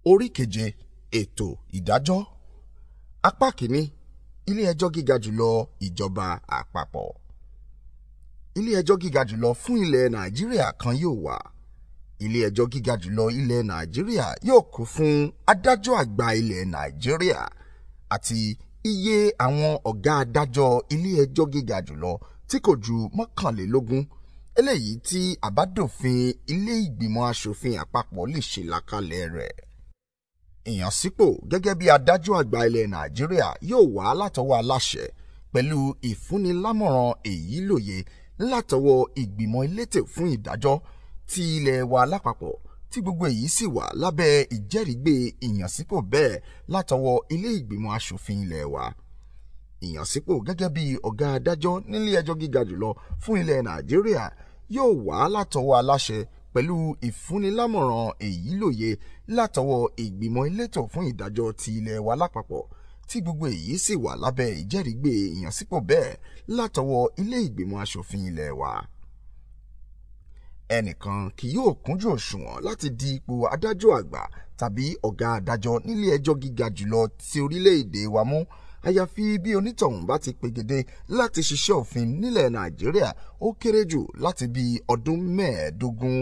orí keje ètò ìdájọ́ apá kìíní ilé ẹjọ́ gíga jùlọ ìjọba àpapọ̀ ilé ẹjọ́ gíga jùlọ fún ilẹ̀ nàìjíríà kan yóò wà ilé ẹjọ́ gíga jùlọ ilẹ̀ nàìjíríà yóò kún fún adájọ́ àgbà ilẹ̀ nàìjíríà àti iye àwọn ọ̀gá adájọ́ ilé ẹjọ́ gíga jùlọ tí kò ju mọ́kànlélógún eléyìí tí àbádòfin ilé ìgbìmọ̀ asòfin àpapọ̀ lè ṣe làkàlẹ̀ rẹ̀ ìyànsípò gẹ́gẹ́ bí adájọ́ àgbà ilẹ̀ nàìjíríà yóò wá látọwọ́ aláṣẹ pẹ̀lú ìfúnnilámọ̀ràn èyí lòye látọwọ́ ìgbìmọ̀ elétò fún ìdájọ́ ti ilẹ̀ wa lápapọ̀ tí gbogbo èyí sì wà lábẹ́ ìjẹ́rìígbé ìyànsípò bẹ́ẹ̀ látọwọ́ ilé ìgbìmọ̀ asòfin ilẹ̀ wa ìyànsípò gẹ́gẹ́ bí ọ̀gá adájọ́ nílé ẹjọ́ gíga jùlọ fún ilẹ̀ nàìjíríà yóò wá látọwọ́ aláṣẹ pẹ̀lú ìfúnnilámọ̀ràn èyí lòye látọwọ́ ìgbìmọ̀ elétò fún ìdájọ́ ti ilẹ̀ wa lápapọ̀ tí gbogbo èyí sì wà lábẹ́ ìjẹ́rìígbé ìyànsípò bẹ́ẹ̀ látọwọ́ ilé ìgbìmọ̀ asòfin ilẹ̀ wa. ẹnìkan kì yóò kúnjú òṣùwọ̀n láti di ipò adájọ́ àgbà tàbí ọ̀gá adájọ́ nílé ẹjọ́ gíga jùlọ ti orílẹ̀-èdè wa mú àyàfi bí onítọ̀hún bá ti pegedé láti ṣiṣẹ́ òfin nílẹ̀ nàìjíríà ó kéré jù láti bí ọdún mẹ́ẹ̀ẹ́dógún.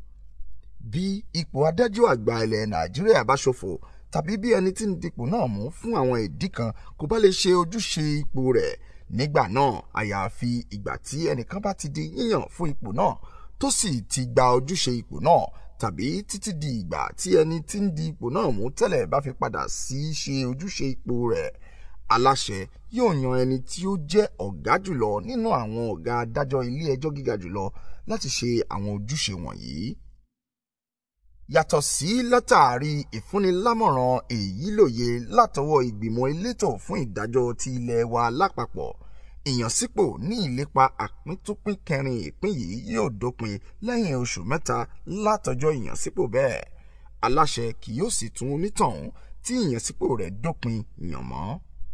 bí ipò adájọ́ àgbà ilẹ̀ nàìjíríà bá ṣòfò tàbí bí ẹni tí ń dipò náà mú fún àwọn ìdí kan kò bá lè ṣe ojúṣe ipò rẹ̀ nígbà náà àyàfi ìgbà tí ẹnìkan bá ti di yíyàn fún ipò náà tó sì ti gba ojúṣe ipò náà tàbí títí di ìgbà tí ẹni tí ń di ipò náà mú tẹ́lẹ̀ bá fi padà sí ṣe ojúṣe ipò rẹ̀ aláṣẹ yóò yan ẹni tí ó jẹ́ ọ̀gá jùlọ nínú àwọn ọ̀gá adájọ́ ilé ẹjọ́ gíga jùlọ láti ṣe àwọn ojúṣe wọ̀nyí. yàtọ̀ sí látàrí ìfúnnilámọ̀ràn èyí lòye látọwọ́ ìgbìmọ̀ elétò fún ìdájọ́ ti ilẹ̀ wa lápapọ̀ ìyànsípò ní ìlépa àpíntúpín kẹrin ìpín yìí yóò dópin lẹ́yìn oṣù mẹ́ta látọjọ́ ìyànsípò bẹ́ẹ̀ aláṣẹ kì yóò sì tún onítọ̀hún tí ìyànsípò rẹ̀ dópin yàn mọ́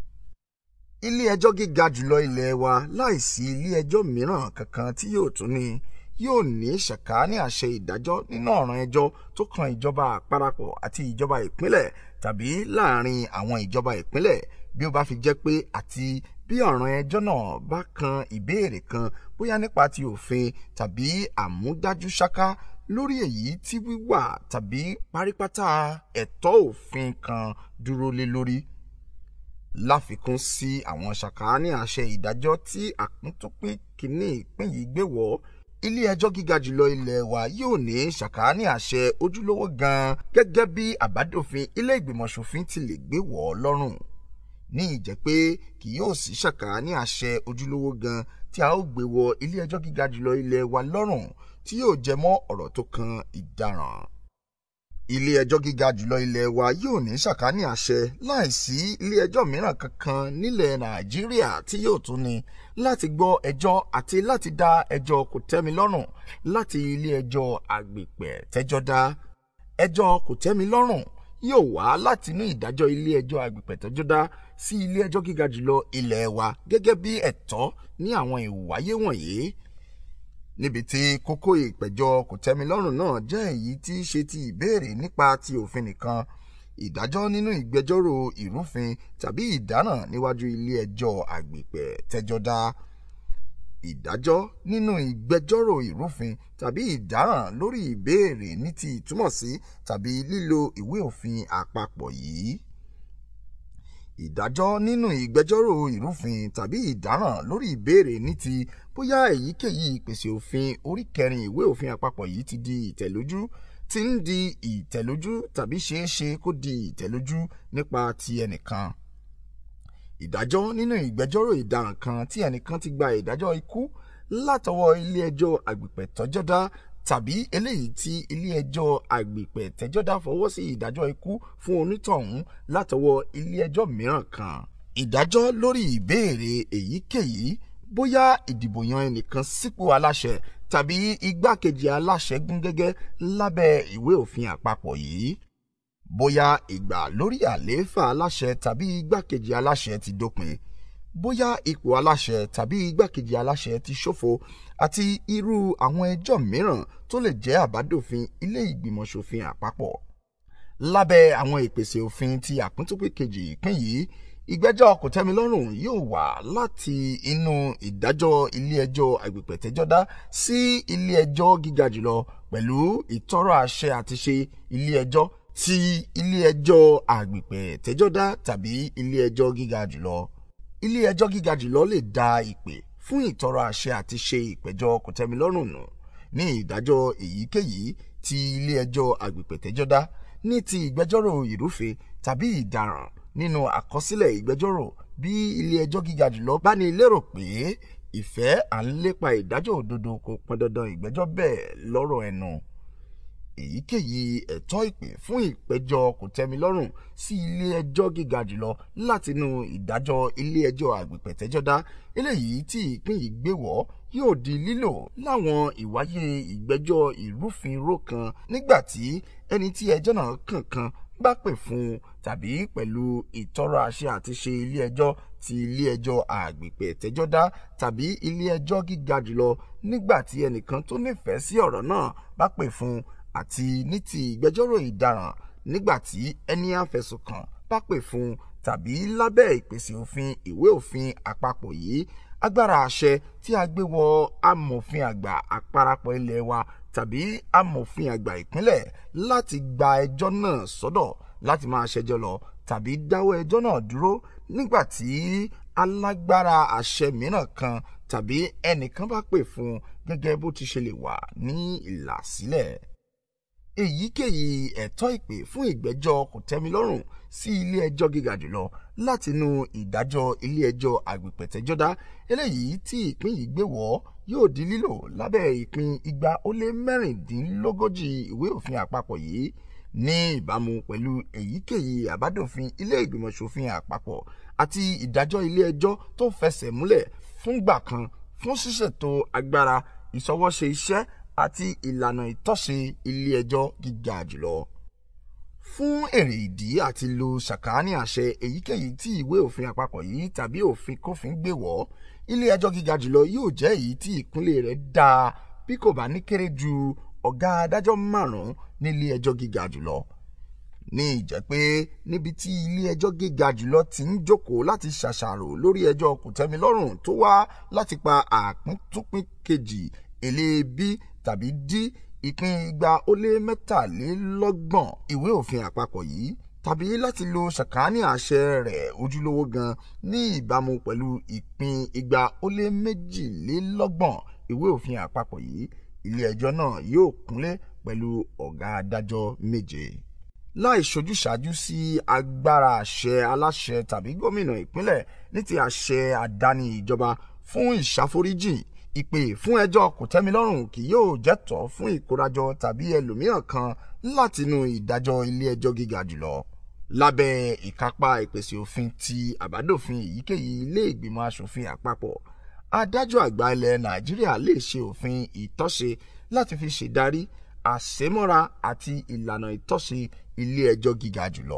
ilé ẹjọ́ gíga jùlọ ilẹ̀ wa láìsí ilé ẹjọ́ mìíràn kankan tí yóò tún ní yóò ní ṣàkání àṣẹ ìdájọ́ nínú ọ̀ràn ẹjọ́ tó kan ìjọba àparapọ̀ àti ìjọba ìpínlẹ̀ tàbí láàrin àwọn ìjọba ìpínlẹ̀ bí ó bá fi jẹ́ pé àti bí ọ̀ràn ẹjọ́ náà bá kan ìbéèrè kan bóyá nípa ti òfin tàbí àmúdájú ṣáká lórí èyí tí wíwà tàbí parípátá ẹ̀tọ́ òfin kan dúró lé lórí láfikún sí àwọn ṣàkání àṣẹ ìdájọ́ tí àpíntúpín kínní ìpín yìí gbé wọ̀ ilé ẹjọ́ gíga jùlọ ilẹ̀ wa yóò ní ṣàkání àṣẹ ojúlówó gan-an gẹ́gẹ́ bí àbádòfin ilé ìgbìmọ̀ ṣòfin ti lè gbé wọ̀ ọ́ lọ́rùn ní ìjẹ́ pé kì yóò sí ṣàkání àṣẹ ojúlówó gan-an tí a ó gbé wọ ilé ẹjọ́ gíga jùlọ ilẹ̀ wa lọ́rùn tí yóò jẹ mọ́ ọ̀rọ̀ tó kan ìdaràn ilé ẹjọ́ gíga jùlọ ilẹ̀ wa yóò ní ṣàkání àṣẹ láìsí ilé ẹjọ́ mìíràn kankan nílẹ̀ nàìjíríà tí yóò tún ní láti gbọ́ ẹjọ́ àti láti dá ẹjọ́ kò tẹ́mi lọ́rùn láti ilé ẹjọ́ àgbèpẹ̀ tẹ́jọ́ dá ẹjọ́ kò tẹ́mi lọ́rùn yóò wá láti inú ìdájọ́ ilé ẹjọ́ àgbèpẹ̀ tẹ́jọ́ dá sí ilé ẹjọ́ gíga jùlọ ilẹ̀ wa gẹ́gẹ́ bí ẹ̀tọ́ ní àwọn ìwáyé wọ̀nyí níbi tí kókó ìpẹ̀jọ́ kòtẹ́milọ́rùn náà jẹ́ èyí tí í ṣe ti ìbéèrè nípa ti òfin nìkan ìdájọ́ nínú ìgbẹ́jọ́rò ìrúfin tàbí ìdáràn níwájú ilé ẹjọ́ àgbèpẹ̀ tẹ́jọ́ dá ìdájọ́ nínú ìgbẹ́jọ́rò ìrúfin tàbí ìdáràn lórí ìbéèrè ní ti ìtumọ̀sí tàbí lílo ìwé òfin àpapọ̀ yìí ìdájọ́ nínú ìgbẹ́jọ́rò ìrúfin tàbí ìdáràn lórí ìbéèrè ní ti bóyá èyíkéyìí ìpèsè òfin orí kẹrin ìwé òfin àpapọ̀ yìí ti di ìtẹ̀lójú ti ń di ìtẹ̀lójú tàbí ṣeéṣe kó di ìtẹ̀lójú nípa ti ẹnìkan. ìdájọ́ nínú ìgbẹ́jọ́rò ìdaràn kan tí ẹnìkan ti gba ìdájọ́ ikú látọwọ́ ilé ẹjọ́ àgbèpẹ̀ tọ́jọ́dá tàbí eléyìí tí ilé ẹjọ́ àgbèpẹ̀ tẹ́jọ́dá fọwọ́ sí ìdájọ́ ikú fún onítọ̀hún látọwọ́ ilé ẹjọ́ mìíràn kan. ìdájọ́ lórí ìbéèrè èyíkéyìí bóyá ìdìbò yan ẹnìkan sípò aláṣẹ tàbí igbákejì aláṣẹ gún gẹ́gẹ́ lábẹ́ ìwé òfin àpapọ̀ yìí. bóyá ìgbà lórí àlééfà aláṣẹ tàbí igbákejì aláṣẹ ti dópin bóyá ipò aláṣẹ tàbí igbákejì aláṣẹ ti ṣòfò àti irú àwọn ẹjọ́ mìíràn tó lè jẹ́ àbádòfin ilé ìgbìmọ̀ ṣòfin àpapọ̀. lábẹ́ àwọn ìpèsè òfin ti àpíntúpì kejì ìpín yìí ìgbẹ́jọ́ kòtẹ́milọ́rùn yóò wá láti inú ìdájọ́ ilé-ẹjọ́ àgbègbètẹ́jọ́dá sí ilé-ẹjọ́ gíga jùlọ pẹ̀lú ìtọ́rọ àṣẹ àti ṣe ilé-ẹjọ́ ti ilé-ẹjọ́ àgbègbètẹ́jọ́dá tàbí ilé-ẹjọ́ gíga jùlọ. ilé-ẹjọ́ gíga jùlọ lè dá ìpè fún ìtọ́rọ àṣẹ àti ṣe ìpẹ̀jọ́ kòtẹ́milọ́rùn nù ní ìdájọ́ èyíkéyìí ti ilé-ẹjọ́ àgbègbètẹ́jọ́dá ní ti ìgbẹ́jọ́rò ìrúfin tàbí ìdaràn nínú àkọsílẹ̀ ìgbẹ́jọ́rò bí ilé-ẹjọ́ gíga jùlọ bá ní lérò pé ìfẹ́ à ń lépa ìdájọ́ òdodo kò pọn dandan ìgbẹ́jọ́ bẹ́ẹ̀ lọ́rọ̀ ẹnu. èyíkéyìí ẹ̀tọ́ ìpè fún ìpẹ̀jọ́ kòtẹ́milọ́rùn sí ilé-ẹjọ́ gíga jùlọ látinú ìdájọ́ ilé-ẹjọ́ àgbègbètẹ́jọ́dá eléyìí tí ìpín yìí gbé wọ̀ yóò di lílò láwọn ìwáyé ìgbẹ́jọ́ ìrúfinró kan nígbà tí ẹni tí ẹjọ́ náà kàn kan bá pè fún un tàbí pẹ̀lú ìtọ́rọ àṣẹ àti ṣe ilé-ẹjọ́ ti ilé-ẹjọ́ àgbègbè tẹ́jọ́dá tàbí ilé-ẹjọ́ gíga jùlọ nígbà tí ẹnìkan tó nífẹ̀ẹ́ sí ọ̀rọ̀ náà bá pè fún un àti ní ti ìgbẹ́jọ́rò ìdaràn nígbà tí ẹni àfẹ̀sùnkàn bá pè fún un tàbí lábẹ́ ìpèsè òfin ìwé òfin àpapọ̀ yìí agbára àṣẹ tí a gbé wọ amòfin àgbà àparapọ̀ ilé wa tàbí amòfin àgbà ìpínlẹ̀ láti gba ẹjọ́ náà sọ́dọ̀ láti máa ṣẹjọ́ lọ tàbí dáwọ́ ẹjọ́ náà dúró nígbà tí alágbára àṣẹ mìíràn kan tàbí ẹnìkan bá pè fún un gẹ́gẹ́ bó ti ṣe lè wà ní ìlàsílẹ̀. èyíkéyìí ẹ̀tọ́ ìpè fún ìgbẹ́jọ́ kòtẹ́milọ́rùn sí ilé ẹjọ́ gíga jùlọ látinú ìdájọ́ ilé ẹjọ́ àgbègbètẹ́jọ́dá eléyìí tí ìpín yìí gbé wọ̀ yóò di lílò lábẹ́ ìpín igba ó lé mẹ́rìndínlógójì ìwé òfin àpapọ̀ yìí ní ìbámu pẹ̀lú èyíkéyìí àbádòfin ilé ìgbìmọ̀ ṣòfin àpapọ̀ àti ìdájọ́ ilé ẹjọ́ tó fẹsẹ̀ múlẹ̀ fúngbà kan fún ṣíṣètò agbára ìṣọwọ́ṣe iṣẹ́ àti ìlànà ìtọ́sí ilé ẹjọ́ gíga jùlọ. fún èrè ìdí àti lo ṣàkání àṣẹ èyíkéyìí tí ìwé òfin àpapọ̀ yìí tàbí òfin kófin gbé wọ̀ ilé ẹjọ́ gíga jùlọ yóò jẹ́ èyí tí ìkúnlẹ̀ rẹ̀ dáa bí kò bá ní kéré ju ọ̀gá adájọ́ márùn-ún nílé ẹjọ́ gíga jùlọ ní ìjẹ́ pé níbi tí ilé ẹjọ́ gíga jùlọ ti ń jókòó láti ṣàṣàrò lórí ẹjọ́ kòtẹ́milọ́rùn tó wá láti pa àpíntúpín kejì èlé b tàbí d ìpín igba ó lé mẹ́tàlélọ́gbọ̀n ìwé òfin àpapọ̀ yìí tàbí láti lo ṣàkání àṣẹ rẹ̀ ojúlówó gan ní ìbámu pẹ̀lú ìpín igba ó lé méjìlélọ́gbọ̀n ìwé òfin àpapọ̀ yìí ilé ẹjọ́ náà yóò kúnlé pẹ̀lú ọ̀gá adájọ́ méje. láì ṣojúṣàájú sí agbára àṣẹ aláṣẹ tàbí gómìnà ìpínlẹ̀ ní ti àṣẹ àdáni ìjọba fún ìṣàforíjì ìpè fún ẹjọ́ kòtẹ́milọ́rùn kì yóò jẹ́tọ́ fún ìkórajọ tàbí ẹlòmíràn kan látinú ìdájọ́ ilé ẹjọ́ gíga jùlọ lábẹ́ ìkápá ìpèsè òfin ti àbádòfin èyíkéyìí ilé ìgbìmọ̀ asòfin àpapọ̀ adájọ́ àgbà ilẹ̀ nàìjíríà lè ṣe òfin ìtọ́ṣe láti fi ṣèdarí àṣemọ́ra àti ìlànà ìtọ́ṣe ilé ẹjọ́ gíga jùlọ.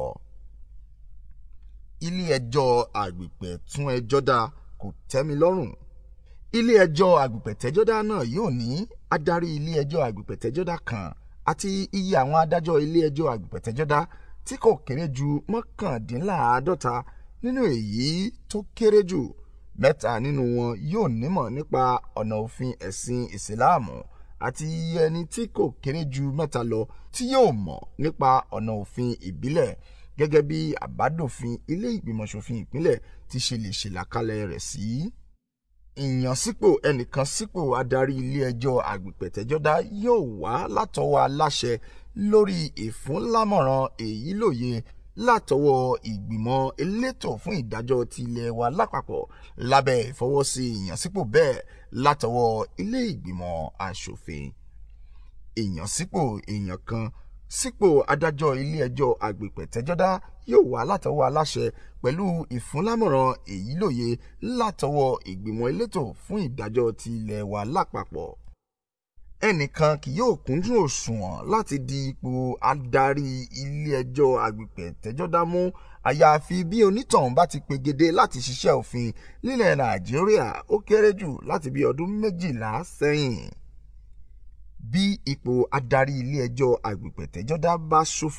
ilé ẹjọ́ àgbègbè tún ẹjọ́ dá kò tẹ́mi lọ́rùn. ilé ẹjọ́ àgbègbè tẹ́jọ́dá náà yóò ní adarí ilé ẹjọ́ àgbègbè tẹ́jọ́dá kan àti iye àwọn adájọ́ ilé ẹjọ́ àgbègbè tẹ́jọ́dá tí kò kéré ju mọ́kàndínláàádọ́ta nínú èyí tó kéré jù mẹ́ta nínú wọn yóò nímọ̀ nípa ọ̀nà òfin ẹ̀sìn ìsìláàmù àti iye ẹni tí kò kéré ju mẹ́ta lọ tí yóò mọ̀ nípa ọ̀nà òfin ìbílẹ̀ gẹ́gẹ́ bí àbádòfin ilé ìgbìmọ̀ ṣòfin ìpínlẹ̀ ti ṣe lè ṣèlàkalẹ̀ rẹ̀ sí. ìyànsípò ẹnìkan sípò adarí ilé ẹjọ́ àgbèpẹ̀tẹ́jọ́dá yóò wá látọwọ́ aláṣẹ lórí ìfúnlámọ̀ràn èyí lóye látọwọ́ ìgbìmọ̀ elétò fún ìdájọ́ ti ilẹ̀ wa lápapọ̀ lábẹ́ ìfọwọ́sí ìyànsípò bẹ́ẹ̀ látọwọ́ ilé ìgbìmọ̀ asòfin. ìyànsípò èèyàn kan sípò adájọ́ ilé ẹjọ́ àgbèpẹ̀tẹ́jọ́dá yóò wá látọwọ́ aláṣẹ pẹ̀lú ìfúnlámọ̀ràn èyí lóye látọwọ́ ìgbìmọ̀ elétò fún ìdájọ́ ti ilẹ̀ wa lápapọ̀ ẹnìkan kì yóò kúndùn òṣùwọ̀n láti di ipò adarí ilé-ẹjọ́ àgbègbè tẹ́jọ́dá mú àyàfi bí onítọ̀hún bá ti pegedé láti ṣiṣẹ́ òfin nílẹ̀ nàìjíríà ó kéré jù láti bí ọdún méjìlá sẹ́yìn. bí ipò adarí ilé-ẹjọ́ àgbègbè tẹ́jọ́dá bá ṣòfò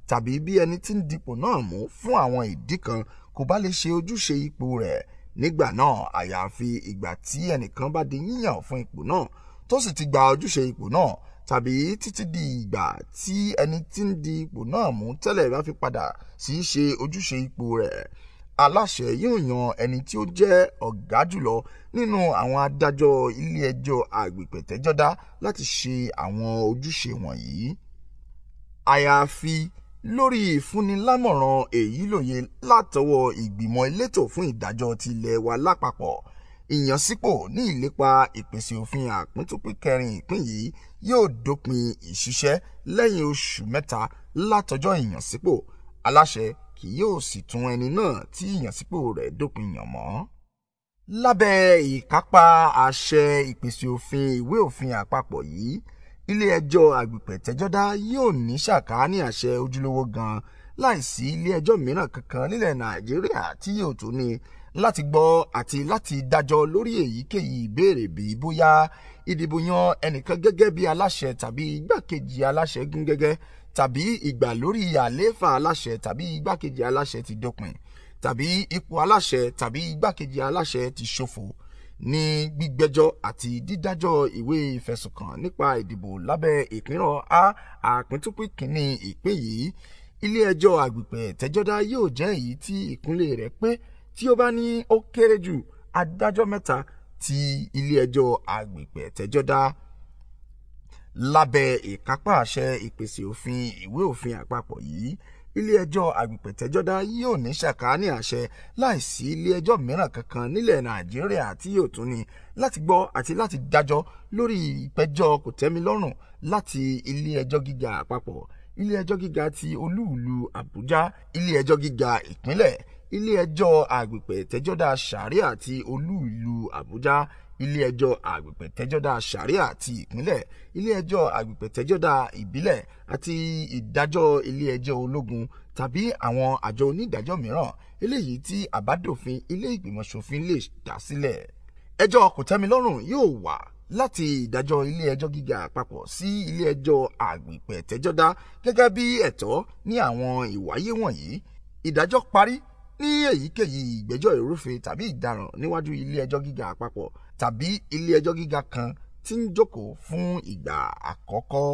tàbí bí ẹni tí ń dipò náà mú fún àwọn ìdí kan kò bá lè ṣe ojúṣe ipò rẹ̀ nígbà náà àyàfi ìgbà tí ẹnìkan bá di yíyàn fún ipò náà tó sì ti gba ojúṣe ipò náà tàbí títí di ìgbà tí ẹni tí ń di ipò náà mú tẹ́lẹ̀ bá fi padà sí í ṣe ojúṣe ipò rẹ̀ aláṣẹ yóò yan ẹni tí ó jẹ́ ọ̀gá jùlọ nínú àwọn adájọ́ ilé-ẹjọ́ àgbègbètẹ́jọ́dá láti ṣe àwọn ojúṣe wọ̀nyí. àyàfi lórí ìfúnnilámọ̀ràn èyí lòye látọwọ́ ìgbìmọ̀ elétò fún ìdájọ́ ti ilẹ̀ wa lápapọ̀ ìyànsípò ní ìlépa ìpèsè òfin àpíntúpín kẹrin ìpín yìí yóò dópin ìṣiṣẹ́ lẹ́yìn oṣù mẹ́ta látọjọ́ ìyànsípò aláṣẹ kì yóò sì tún ẹni náà tí ìyànsípò rẹ̀ dópin yàn mọ́. lábẹ́ ìkápá àṣẹ ìpèsè òfin ìwé òfin àpapọ̀ yìí ilé-ẹjọ́ àgbègbètẹ́jọ́dá yóò ní ṣàkání àṣẹ ojúlówó gan láìsí ilé-ẹjọ́ mìíràn kankan nílẹ̀ nàìjíríà tí yóò tó ní láti gbọ́ àti láti dájọ́ lórí èyíkéyìí ìbéèrè bíi bóyá ìdìbò yan ẹnìkan gẹ́gẹ́ bí aláṣẹ tàbí igbákejì aláṣẹ gún gẹ́gẹ́ tàbí ìgbà lórí àlééfà aláṣẹ tàbí igbákejì aláṣẹ ti dópin tàbí ipò aláṣẹ tàbí igbákejì aláṣẹ ti ṣòfò ní gbígbẹ́jọ́ àti dídájọ́ ìwé ìfẹ̀sùnkàn nípa ìdìbò lábẹ́ ìpínrọ̀ a àpíntúpín kínní ìpín yìí ilé-ẹjọ́ àgbègbè tẹ́jọ́dá yóò jẹ́ èyí tí ìkúnlẹ̀ rẹ̀ pé tí ó bá ní ó kéré jù adájọ́ mẹ́ta ti ilé-ẹjọ́ àgbègbè tẹ́jọ́dá lábẹ́ ìkápá àṣẹ ìpèsè òfin ìwé òfin àpapọ̀ yìí ilé-ẹjọ́ àgbègbètẹ́jọ́dá yóò ní ṣàkání àṣẹ láìsí ilé-ẹjọ́ mìíràn kankan nílẹ̀ nàìjíríà tí yóò tún ní láti gbọ́ àti láti dájọ́ lórí ìpẹjọ́ kòtẹ́milọ́rùn láti ilé-ẹjọ́ gíga àpapọ̀ ilé-ẹjọ́ gíga ti olúùlú àbújá ilé-ẹjọ́ gíga ìpínlẹ̀ ilé-ẹjọ́ àgbègbètẹ́jọ́dá sàríà ti olúùlú àbújá ilé-ẹjọ́ àgbègbètẹ́jọ́dá sàríà ti ìpínlẹ̀ ilé-ẹjọ́ àgbègbètẹ́jọ́dá ìbílẹ̀ àti ìdájọ́ ilé-ẹjọ́ ológun tàbí àwọn àjọ onídàájọ́ mìíràn eléyìí tí àbádòfin ilé ìgbìmọ̀ ṣòfin lè dá sílẹ̀. ẹjọ́ kòtẹ́milọ́rùn yóò wà láti ìdájọ́ ilé-ẹjọ́ gíga àpapọ̀ sí ilé-ẹjọ́ àgbègbètẹ́jọ́dá gẹ́gẹ́ bí ẹ̀tọ́ ní àwọn ìwáyé wọ̀nyí ìdájọ́ parí ní èyíkéyìí ìgbẹ́jọ́ ìrúfin tàbí ìdaràn níwájú ilé-ẹjọ́ gíga àpapọ̀ tàbí ilé-ẹjọ́ gíga kan tí ń jókòó fún ìgbà àkọ́kọ́.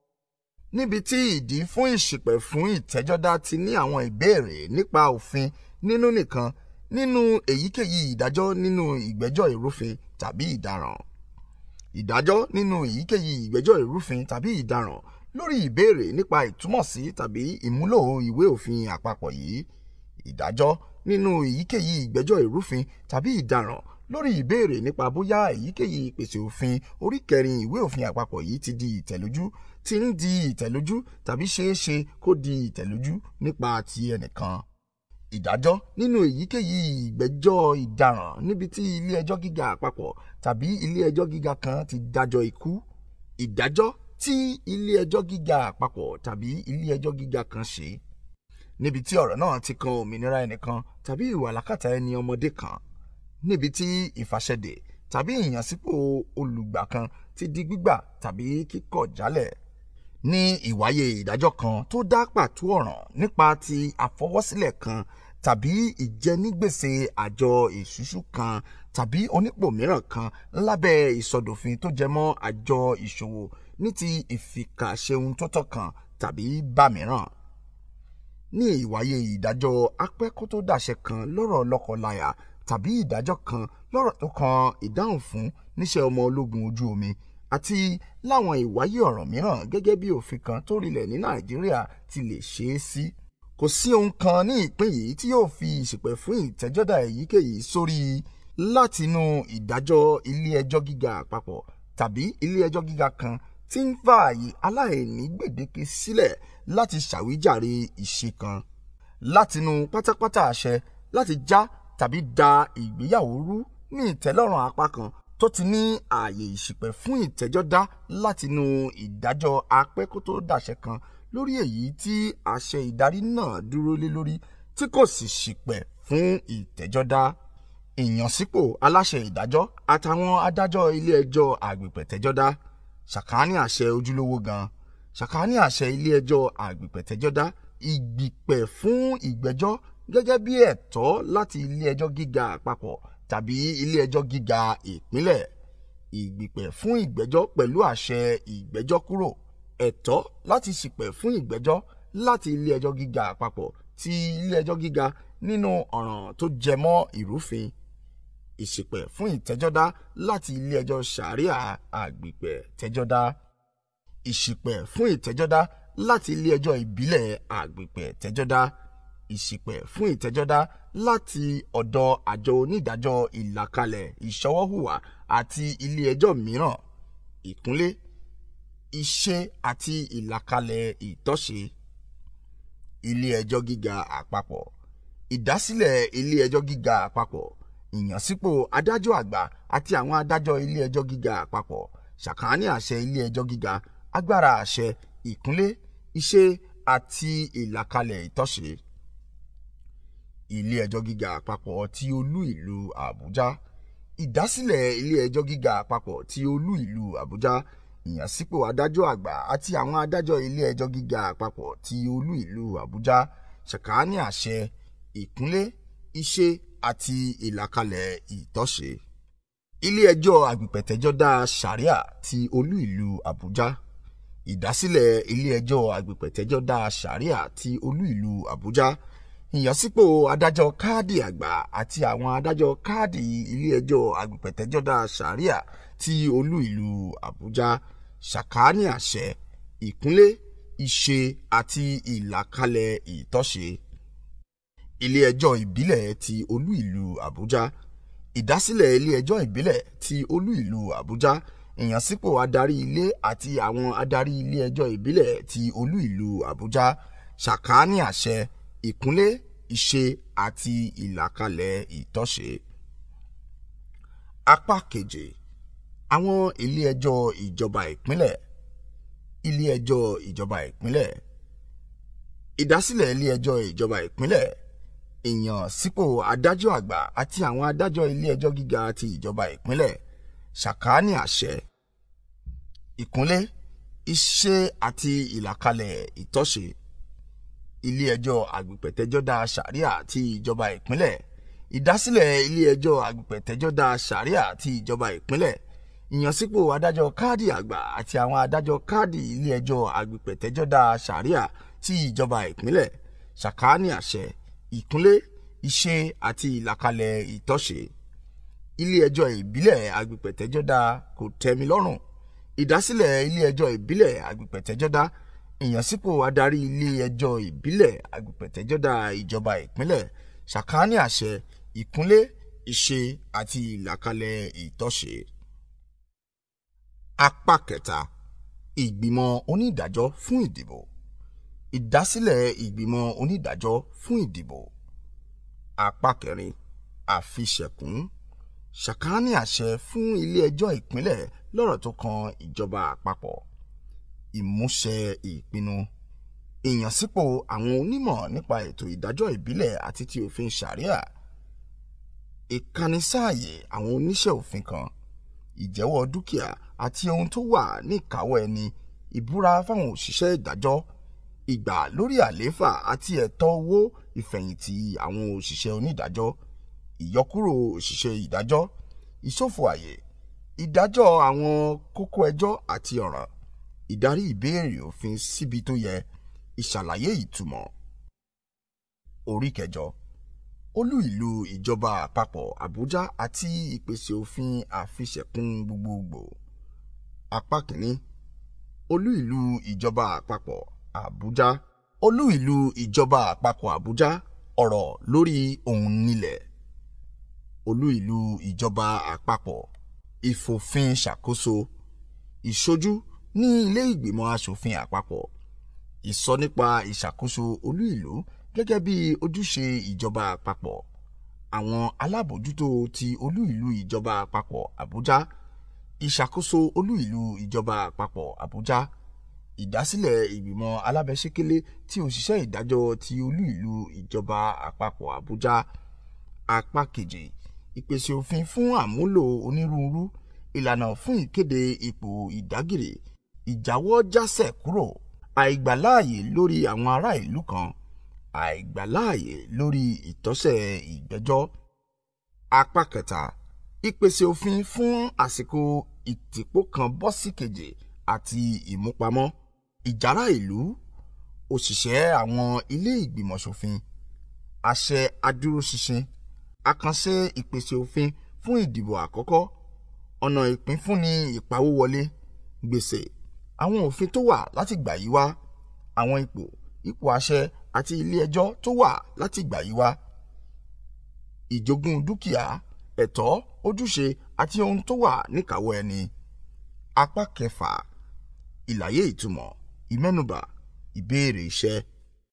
níbi tí ìdí fún ìṣìpẹ̀ fún ìtẹ́jọ́dá ti ní àwọn ìbéèrè nípa òfin nínú nìkan nínú èyíkéyìí ìdájọ́ nínú ìgbẹ́jọ́ ìrúfin tàbí ìdaràn. ìdájọ́ nínú èyíkéyìí ìgbẹ́jọ́ ìrúfin tàbí ìdaràn lórí ìbéèrè nípa ìtúmọ̀sí tàbí ìmúlò ìwé òfin àpapọ̀ yìí ìdájọ́ nínú èyíkéyìí ìgbẹ́jọ́ ìrúfin tàbí ìdaràn lórí ìbéèrè nípa bóyá èyíkéyìí ìpèsè òfin orí kẹrin ìwé òfin àpapọ̀ yìí ti di ìtẹ̀lójú ti ń di ìtẹ̀lójú tàbí ṣeéṣe kó di ìtẹ̀lójú nípa ti ẹnìkan. ìdájọ́ nínú èyíkéyìí ìgbẹ́jọ́ ìdaràn níbi tí ilé ẹjọ́ gíga àpapọ̀ tàbí ilé ẹjọ́ gíga kan ti dájọ́ ikú. ìdájọ́ tí ilé ẹjọ́ gíga àpapọ̀ tàbí ilé ẹjọ́ gíga kan ṣe níbi tí ọ̀rọ̀ náà ti kan òmìnira ẹnìkan tàbí ìwà làkàtà ẹni ọmọdé kan níbi tí ìfàṣẹdè tàbí ìyànsípò olùgbà kan ti di gbígbà tàbí kíkọ̀ jálẹ̀ ní ìwáyé ìdájọ́ kan tó dá pàtó ọ̀ràn nípa ti àfọwọ́sílẹ̀ kan tàbí ìjẹnigbèsè àjọ ìṣúṣú kan tàbí onípò mìíràn kan lábẹ́ ìsọdòfin tó jẹmọ́ àjọ ìṣòwò ní ti ìfìkàṣeun tó tọ́ kan tàbí bá mìíràn ní ìwáyé ìdájọ́ apẹ́kótó dàṣẹ kan lọ́rọ̀ lọ́kọláya tàbí ìdájọ́ kan lọ́rọ̀ tó kan ìdáhùn fún níṣẹ́ ọmọ ológun ojú omi àti láwọn ìwáyé ọ̀rọ̀ mìíràn gẹ́gẹ́ bí òfin kan tó rinlẹ̀ ní nàìjíríà ti lè ṣe é sí. kò sí ohun kan ní ìpín yìí tí yóò fi ìṣìpẹ̀ fún ìtẹ́jọ́dá èyíkéyìí sórí látinú ìdájọ́ ilé ẹjọ́ gíga àpapọ̀ tàbí ilé ẹjọ́ gíga kan tí ń fààyè aláìní gbèdéke sílẹ̀ láti ṣàwíjàre ìṣe kan látinú pátápátá àṣẹ láti já tàbí da ìgbéyàwó rú ní ìtẹ́lọ́rùn apá kan tó ti ní ààyè ìṣìpẹ̀ fún ìtẹ́jọ́dá látinú ìdájọ́ apẹ́kótó dàṣẹ kan lórí èyí tí àṣẹ ìdarí náà dúró lé lórí tí kò sì ṣìpẹ̀ fún ìtẹ́jọ́dá ìyànsípò aláṣẹ ìdájọ́ àtàwọn adájọ́ ilé ẹjọ́ àgbègbètẹ́jọ́dá ṣàkání àṣẹ ojúlówó gan ṣàkání àṣẹ ilé ẹjọ́ àgbègbètẹ́jọ́dá ìgbìpẹ̀ fún ìgbẹ́jọ́ gẹ́gẹ́ bí ẹ̀tọ́ láti ilé ẹjọ́ gíga àpapọ̀ tàbí ilé ẹjọ́ gíga ìpínlẹ̀ ìgbìpẹ̀ fún ìgbẹ́jọ́ pẹ̀lú àṣẹ ìgbẹ́jọ́ kúrò ẹ̀tọ́ láti ṣìpẹ̀ fún ìgbẹ́jọ́ láti ilé ẹjọ́ gíga àpapọ̀ ti ilé ẹjọ́ gíga nínú ọ̀ràn tó jẹ mọ́ ìrúfin ìṣìpẹ̀ fún ìtẹ́jọ́dá láti ilé ẹjọ́ sàríà àgbìpẹ̀ tẹ́jọ́dá ìṣìpẹ̀ fún ìtẹ́jọ́dá láti ilé ẹjọ́ ìbílẹ̀ àgbìpẹ̀ tẹ́jọ́dá ìṣìpẹ̀ fún ìtẹ́jọ́dá láti ọ̀dọ̀ àjọ onídàájọ́ ìlàkalẹ̀ ìṣọwọ́hùwà àti ilé ẹjọ́ mìíràn ìkúnlé iṣẹ́ àti ìlàkalẹ̀ ìtọ́ṣe ilé ẹjọ́ gíga àpapọ̀ ìdásílẹ̀ ilé ẹjọ́ gíga àpapọ̀ ìyànsípò adájọ́ àgbà àti àwọn adájọ́ ilé ẹjọ́ gíga àpapọ̀ ṣàkání àṣẹ ilé ẹjọ́ gíga agbára àṣẹ ìkúnlé iṣẹ́ àti ìlàkalẹ̀ ìtọ́ṣe ilé ẹjọ́ gíga àpapọ̀ ti olú ìlú àbújá ìdásílẹ̀ ilé ẹjọ́ gíga àpapọ̀ ti olú ìlú àbújá ìyànsípò adájọ́ àgbà àti àwọn adájọ́ ilé ẹjọ́ gíga àpapọ̀ ti olú ìlú àbújá ṣàkání àṣẹ ìkúnlé iṣẹ́ àti ìlàkalẹ̀ ìtọ́ṣe ilé ẹjọ́ àgbìpẹ̀tẹ́jọ́dá sàríà ti olú ìlú àbújá ìdásílẹ̀ ilé ẹjọ́ àgbìpẹ̀tẹ́jọ́dá sàríà ti olú ìlú àbújá ìyànsípò adájọ́ káàdì àgbà àti àwọn adájọ́ káàdì ilé ẹjọ́ àgbìpẹ̀tẹ́jọ́dá sàríà ti olú ìlú àbújá ṣàkání àṣẹ ìkúnlé iṣẹ́ àti ìlàkalẹ̀ ìtọ́ṣe ilé ẹjọ́ ìbílẹ̀ ti olú ìlú àbújá ìdásílẹ̀ ilé ẹjọ́ ìbílẹ̀ ti olú ìlú àbújá ìyànsípò adarí ilé àti àwọn adarí ilé ẹjọ́ ìbílẹ̀ ti olú ìlú àbújá ṣàkání àṣẹ ìkúnlé iṣẹ́ àti ìlàkalẹ̀ ìtọ́ṣe. apá keje àwọn ilé ẹjọ́ ìjọba ìpínlẹ̀ ilé ẹjọ́ ìjọba ìpínlẹ̀ ìdásílẹ̀ ilé ẹjọ́ ìjọba ìpínlẹ̀ ìyàn sípò adájọ́ àgbà àti àwọn adájọ́ ilé ẹjọ́ gíga ti ìjọba ìpínlẹ̀ ṣàkání àṣẹ ìkúnlé iṣẹ́ àti ìlàkalẹ̀ ìtọ́ṣe ilé ẹjọ́ àgbìpẹ̀tẹ́jọ́dá sàríà ti ìjọba ìpínlẹ̀ ìdásílẹ̀ ilé ẹjọ́ àgbìpẹ̀tẹ́jọ́dá sàríà ti ìjọba ìpínlẹ̀ ìyànsípò adájọ́ káàdì àgbà àti àwọn adájọ́ káàdì ilé ẹjọ́ àgbìpẹ̀tẹ́jọ́dá sàríà ti ìjọba ìpínlẹ̀ ṣàkání àṣẹ ìkúnlé iṣẹ́ àti ìlàkalẹ̀ ìtọ́ṣe ilé ẹjọ́ ìbílẹ̀ àgbìpẹ̀tẹ́jọ́dá kò tẹ́mi lọ́rùn ìdásílẹ̀ ilé ẹjọ́ ìbílẹ̀ àgbìpẹ̀tẹ́jọ́dá ìyànsípò adarí ilé ẹjọ́ ìbílẹ̀ àgbìpẹ̀tẹ́jọ́dá ìjọba ìpínlẹ̀ ṣàkání àṣẹ ìkúnlé iṣẹ́ àti ìlàkalẹ̀ ìtọ́ṣe. apá kẹta ìgbìmọ̀ onídàájọ́ fún ìdìbò ìdásílẹ̀ ìgbìmọ̀ onídàájọ́ fún ìdìbò apá kẹrin àfiṣẹ̀kún ṣàkání àṣẹ fún ilé ẹjọ́ ìpínlẹ̀ lọ́rọ̀ tó kan ìjọba àpapọ̀ ìmúṣẹ ìpinnu ìyànsípò àwọn onímọ̀ nípa ètò ìdájọ́ ìbílẹ̀ àti ti òfin ṣàríà ìkánisáàyè àwọn oníṣẹ́ òfin kan ìjẹ́wọ́ dúkìá àti ohun tó wà ní ìkáwọ́ ẹni ìbúra fáwọn òṣìṣẹ́ ìdájọ́ ìgbà lórí àlééfà àti ẹ̀tọ́ owó ìfẹ̀yìntì àwọn òṣìṣẹ́ onídàájọ́ ìyọkúrò òṣìṣẹ́ ìdájọ́ ìṣòfò àyè ìdájọ́ àwọn kókó ẹjọ́ àti ọ̀ràn ìdarí ìbéèrè òfin síbi tó yẹ ìṣàlàyé ìtumọ̀. orí kẹjọ olú ìlú ìjọba àpapọ̀ àbújá àti ìpèsè òfin àfiṣẹ̀kún gbogbogbò. apá kìíní olú ìlú ìjọba àpapọ̀ àbújá olú ìlú ìjọba àpapọ̀ àbújá ọ̀rọ̀ lórí ohun nílẹ̀ olú ìlú ìjọba àpapọ̀ ìfòfin ṣàkóso ìṣojú ní ilé ìgbìmọ̀ asòfin àpapọ̀ ìsọ nípa ìṣàkóso olú ìlú gẹ́gẹ́ bí ojúṣe ìjọba àpapọ̀ àwọn alábòójútó ti olú ìlú ìjọba àpapọ̀ àbújá ìṣàkóso olú ìlú ìjọba àpapọ̀ àbújá ìdásílẹ̀ ìgbìmọ̀ alábẹ́sẹ́kẹ́lé tí òṣìṣẹ́ ìdájọ́ ti olú ìlú ìjọba àpapọ̀ àbújá apá keje ìpèsè òfin fún àmúlò onírúurú ìlànà fún ìkéde ipò ìdágìrì ìjáwọ́ jásẹ̀ kúrò àìgbàláàyè lórí àwọn ará ìlú kan àìgbàláàyè lórí ìtọ́sẹ̀ ìgbẹ́jọ́ apá kẹta ìpèsè òfin fún àsìkò ìtìpó kan bọ́ sí kejì àti ìmúpamọ́ ìjárá ìlú òṣìṣẹ́ àwọn ilé ìgbìmọ̀ ṣòfin àṣẹ adúróṣinṣin àkànṣe ìpèsè òfin fún ìdìbò àkọ́kọ́ ọ̀nà ìpínfúnni ìpawówọlé gbèsè àwọn òfin tó wà láti gbà yí wá àwọn ipò ipò àṣẹ àti ilé ẹjọ́ tó wà láti gbà yí wá ìjogún dúkìá ẹ̀tọ́ ojúṣe àti ohun tó wà níkàáwọ́ ẹni apá kẹfà ìlàyé ìtumọ̀ ìmẹ́nubà ìbéèrè iṣẹ́